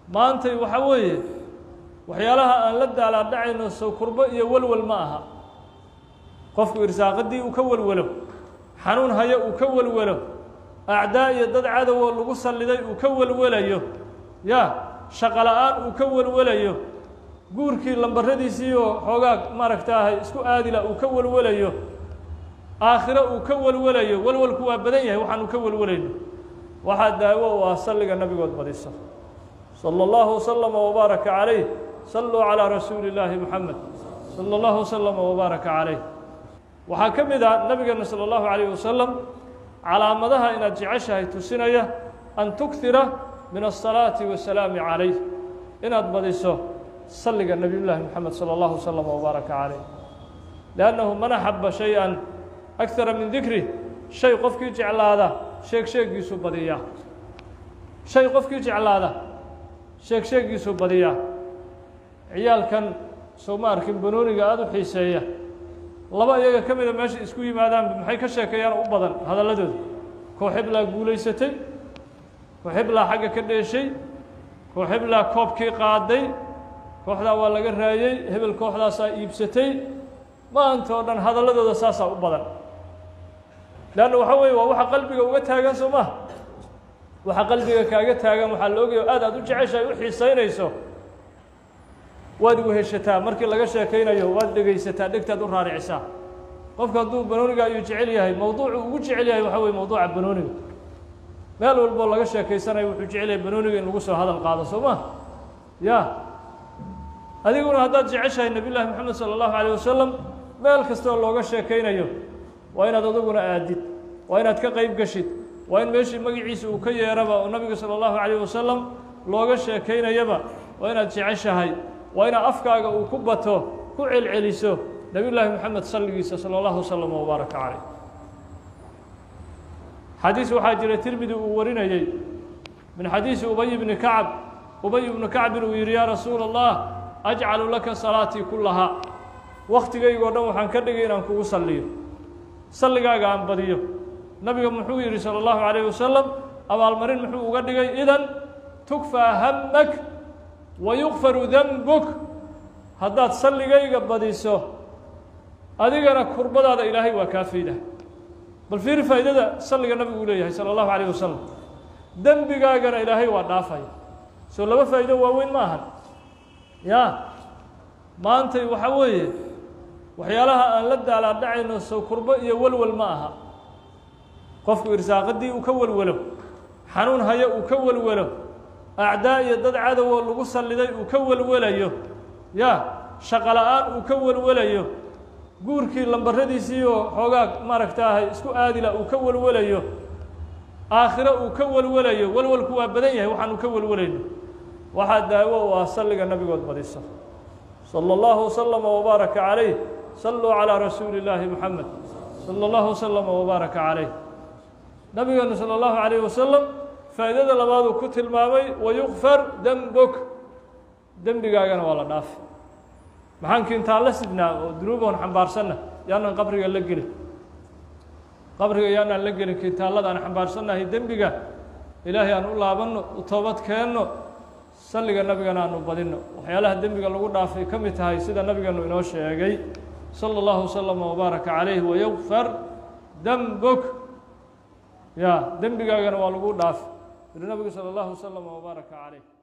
maantay waxa weeye waxyaalaha aan la daalaadhacayno sow kurbo iyo welwel ma aha qofku irsaaqadii uu ka welwelo xanuun hayo uu ka welwelo acdaa iyo dad cadowoo lagu salliday uu ka welwelayo ya shaqo la-aan uu ka welwelayo guurkii lambaradiisii oo xoogaa maaragtaahay isku aadila uu ka welwelayo aakhiro uu ka welwelayo welwelku waa badan yahay waxaanu ka welwelayno waxaa daawo u ah salliga nabigood badiso salى اllahu وslama وbaaraka calayh saluu calىa rasuuli اllaahi moxamed salى اllahu وslama وbaaraka calayh waxaa ka mid ah nabigeena salى اllahu عalayh wasalam calaamadaha inaad jeceshahay tusinaya an tukhira min الصalaaةi wasalaamu calayh inaad badiso salliga nebiy llaahi moxamed salى اllahu وslama وbaaraka calayh liannahu man axaba shay-an akara min dikri shay qofkii jeclaada sheeg sheegiisu badiyaa shay qofkii jeclaada sheeg sheegiisu badiyaa ciyaalkan soo ma arkin banooniga aada u xiiseeya laba iyaga ka mida meesha isku yimaadaanba maxay ka sheekeeyaan u badan hadalladooda kooxeblaa guulaysatay kooxeblaa xagga ka dheeshay kooxeblaa koobkii qaaday kooxdaa waa laga raayey hebel kooxdaasaa iibsatay maanta oo dhan hadalladooda saasaa u badan leanna waxaa weeye waa waxa qalbiga uga taagan soo maha waxa qalbiga kaaga taagan waxaa la ogaya aad aad u jeceshahay u xiisaynayso waad weheshataa markii laga sheekaynayo waad dhegaysataa dhegtaad u raaricisaa qofka hadduu banooniga ayuu jecel yahay mowduucu ugu jecel yahay waxaa weye mowduuca banooniga meel walboo laga sheekaysanayo wuxuu jecel yahay banooniga in lagu soo hadal qaado soo ma ya adiguna haddaad jeceshahay nebiy llaahi moxamed salى اllahu alayه wasalam meel kastoo looga sheekaynayo waa inaad aduguna aadid waa inaad ka qayb geshid waa in meeshii magaciisa uu ka yeeraba oo nabiga salى اllahu عalيه wasalam looga sheekaynayaba waa inaad jeceshahay waa inaad afkaaga uu ku bato ku celceliso nebiy llaahi moxamed salligiisa salى اllahu wslm wbaaraka calayh xadiis waxaa jira tirmidi uu warinayey min xadiisi ubay bni kacb ubay ibnu kacbin uu yidhi yaa rasuula اllah ajcalu laka salaatii kulahaa wakhtigaygoo dhan waxaan ka dhigay inaan kugu salliyo salligaaga aan badiyo nabiga muxuu yidhi salى اllahu عalayه wasalam abaalmarin muxuu uga dhigay idan tukfaa hamak wa yukfaru denbuk haddaad salligayga badiso adigana kurbadaada ilaahay waa kaa fayda bal fiiri faa'iidada salliga nabigu uu leeyahay salى اllahu عalayه wasalam dembigaagana ilaahay waa dhaafaya soo laba faa'iido waaweyn ma ahan ya maantay waxaa weeye waxyaalaha aan la daalaadhacayno sow kurbo iyo welwel ma aha qofku irsaaqadii uu ka welwelo xanuun hayo uu ka welwelo acdaa iyo dad cadowoo lagu salliday uu ka welwelayo ya shaqo la-aan uu ka welwelayo guurkii lambaradiisii oo xoogaa maaragtaahay isku aadila uu ka welwelayo aakhiro uu ka welwelayo welwelku waa badan yahay waxaanu ka welwelayno waxaa daawo u ah salliga nabigood badiso salى اllahu وslama وbaaraka calayh saluu calىa rasuuli اllaahi moxamed salى اllahu وslama وbaaraka calayh nabigeenu salى اllahu عalayh wasalam faa'iidada labaaduu ku tilmaamay wayukfar dembuk dembigaagana waa la dhaafi maxaan kintaan la sidnaa oo dunuuboon xambaarsanna yaanaan qabriga la gelin qabriga yaanaan la gelin kintaallada aan xambaarsannahay dembiga ilaahay aan u laabanno u toobad keenno salliga nabigana aanu badinno waxyaalaha dembiga lagu dhaafay ka mid tahay sida nabigeenu inoo sheegay salى اllahu وslama وbaaraka calayh wayukfar dembuk ya dembigaagana waa lagu dhaafi yuri nabigu salى اllahu وslama وbaaraka calayh